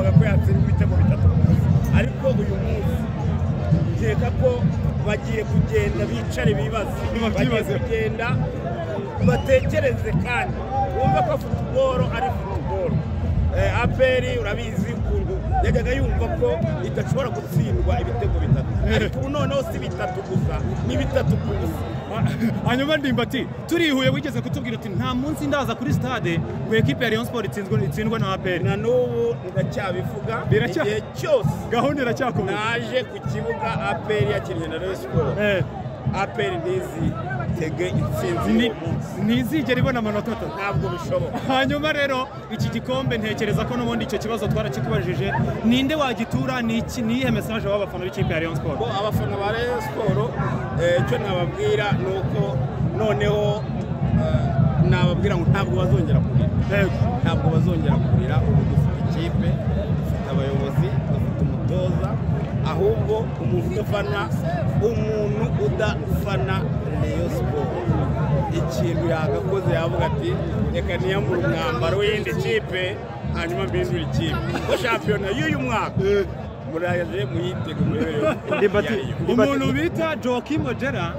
bavuga ko yatsinda ibitego bitatu ariko uyu munsi nkeka ko bagiye kugenda bicare bibaze bagiye Ntibabyibazeho. kugenda batekereze kandi wumva ko futuboro ari futuboro Eh, aperi urabizi ukuntu yajyaga yumva ko idashobora gutsindwa ibitego bitatu ariko ubu noneho si bitatu gusa ni bitatu ku busa hanyuma ndimba ati turihuye wigeze kutubwira uti nta munsi ndaza kuri stade ngo ekipe ya rayon sport itsinzwe itsindwe na aperi na n'ubu ndacyabivuga Biracya- igihe cyose gahunda iracyakomeza naje ku kibuga aperi yakinnye na Rayon Sports Eh, aperi ntizi tege intsinzi ni- uyu munsi ntizigera ibona amanota atatu ntabwo bishoboka hanyuma rero iki gikombe ntekereza ko n'ubundi icyo kibazo twarakikubajije ninde wagitura ni iki- ni iyihe mesaje waba abafana b'ikipe ya rayon Bo sport abafana ba Rayon Sports eh, icyo nababwira ni uko noneho eh, nababwira ngo ntabwo bazongera kurira ntabwo bazongera kurira ubu dufite ikipe dufite abayobozi dufite umutoza ahubwo umuntu udafana umuntu udafana Rayon Sports ikintu yagakoze yavuga ati reka niyambure umwambaro w'iyindi kipe hanyuma mbindure ikipe ko shampiyona y'uyu mwaka muraje muyitege murebereho Liberty. umuntu bita joaquim odera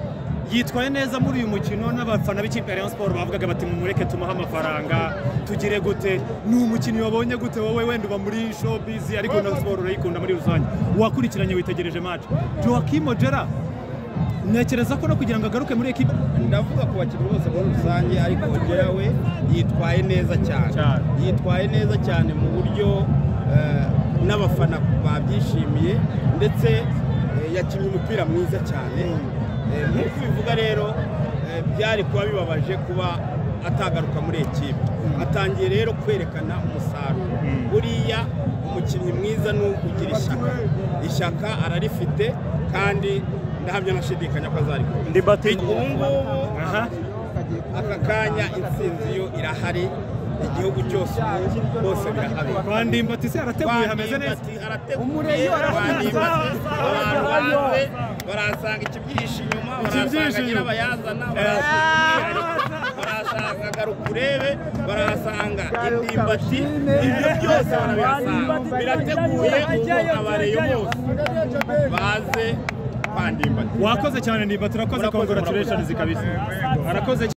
yitwaye neza muri uyu mukino n'abafana b'ikipe ya rayon sport bavugaga bati mumureke tumuhe amafaranga tugire gute ni umukinnyi wabonye gute wowe wenda uba muri showbiz ariko na sport urayikunda muri rusange wakurikiranye witegereje match joaquim odera ntekereza ko no kugira ngo agaruke muri ekipe ndavuga ku bakinnyi bose muri rusange ariko Ongera we yitwaye neza cyane Cyane. yitwaye neza cyane mu buryo eh, n'abafana babyishimiye ndetse eh, yakinnye umupira mwiza cyane Eh, nk'uko ubivuga rero eh, byari kuba bibabaje kuba atagaruka muri ekipe atangiye rero kwerekana umusaruro buriya umukinnyi mwiza ni ugira ishyaka ishyaka ararifite kandi ndahamya nashidikanya ko azarikora Ndibati. ubu ngubu aha aka kanya intsinzi yo irahari igihugu cyose ubu bose birahabera bandimba ati se arateguye hameze neza umureyo abantu baze barasanga ikibyihishe inyuma barasanga Ikibyihishe inyuma. nyirabayazana barasanga barasanga garukurebe barasanga indimbati ibyo byose barabihasanga birateguye ubu abareyo bose baze kwandimbati wakoze cyane ndimba turakoze Murakoze, congratulations kabisa arakoze